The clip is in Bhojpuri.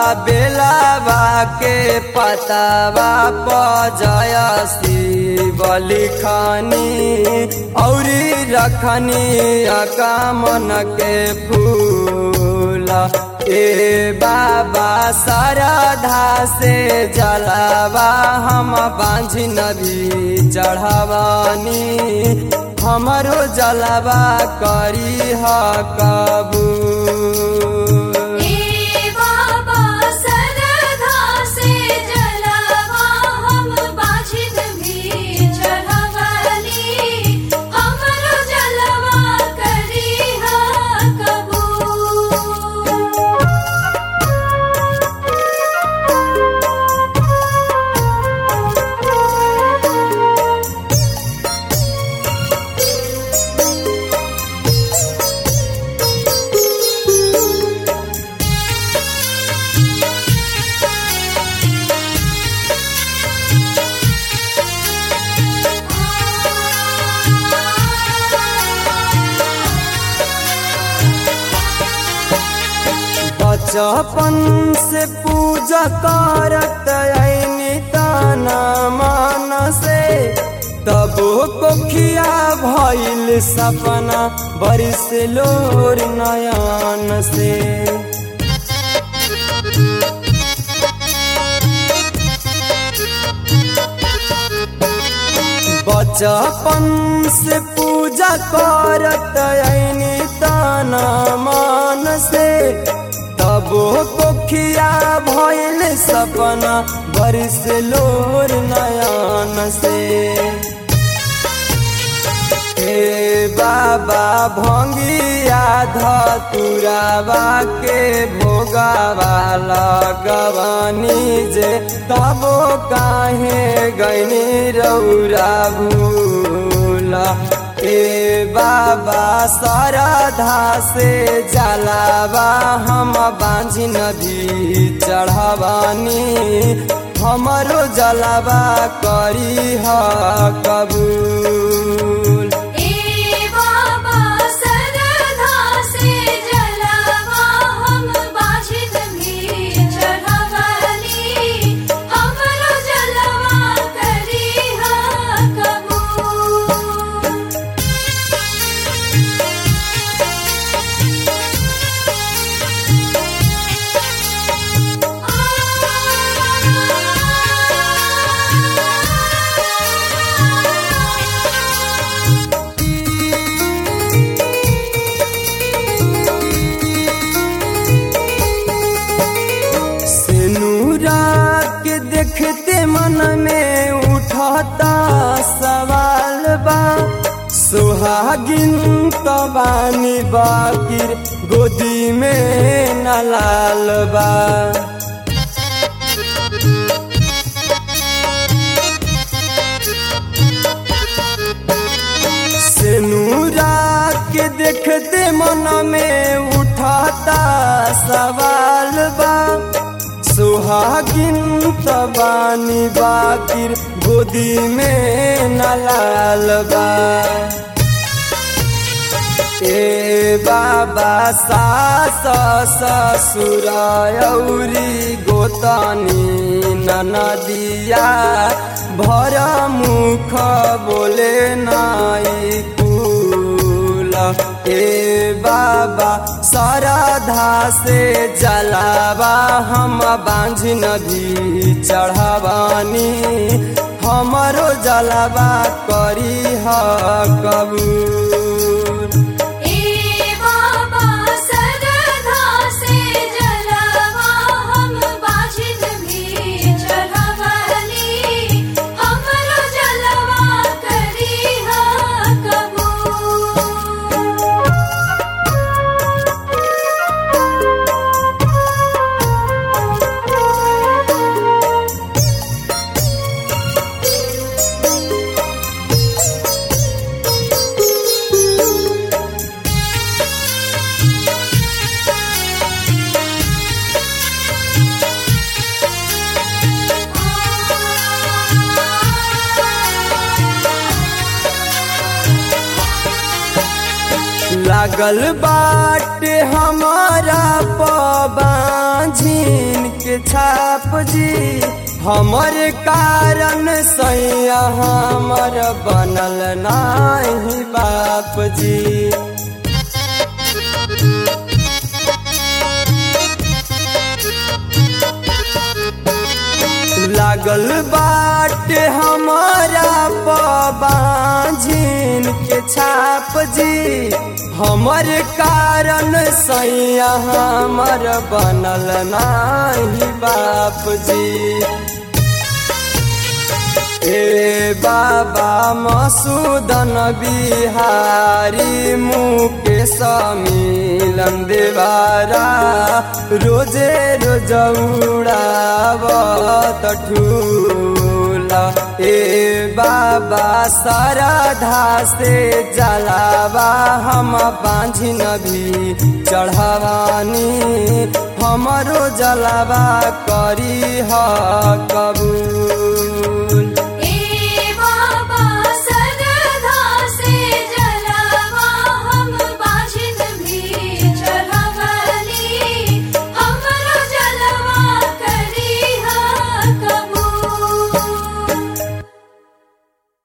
बेलावा के पतावा पजय शिव लिखनी औरी रखनी अकामन के फूल ए बाबा सरधा से जलावा हम बांझी नदी चढ़ावानी हमरो जलावा करी ह कबूल ए बाबा सरधा से जलवा हम बाझिन भी चढ़वली हमरो जलवा करी ह कबूल बचपन से पूजा करत ऐनी ताना मान से तब कोखिया भइल सपना बरिस लोर नयन से बचपन से पूजा करत ऐनी ताना मान से तब कोखिया भइल सपना बरिस लोर नयन से हे बाबा भंगिया धतुरावा के भोगावा लगवानी जे तब काहे गैनी रौरा भूला ए बाबा सरधा से जलावा हम बांझी नदी चढ़ावानी हमरो जलावा करी ह कबूल ए बाबा सरधा से जलवा हम बाझिन भी चढ़वली हमरो जलवा करी ह कबूल सिनुरा के देखते मन में उठता सवाल बा सुहागिन तो बानी बाकिर गोदी में न लाल बा सिनुरा के देखते मन में उठाता सवाल बा सुहागिन तबानी बाकिर गोदी में न लाल बा ए बाबा सास ससुर औरी गोतनी ननदिया भर मुख बोले नाई कुल ए बाबा सरधा से जलावा हम बांझ नदी चढ़ावानी हमरो जलावा करी ह कबूल ए बाबा सरधा से जलवा हम बाझिन भी चढ़वली हमरो जलवा करी ह कबूल लागल बाटे हमारा पबाझिन के छाप जी हमर कारण सैया हमर बनल नाही बाप जी लागल बाटे हमारा पबाझिन के छाप जी हमर कारण सैया हमर बनल नाही बाप जी ए बाबा मसूदन बिहारी मुकेश मिलन देवारा रोजे रोज उड़ावत ठूला ए बाबा सरधा से जलावा हम बांझिन भी चढ़ावानी हमरो जलावा करी ह कबू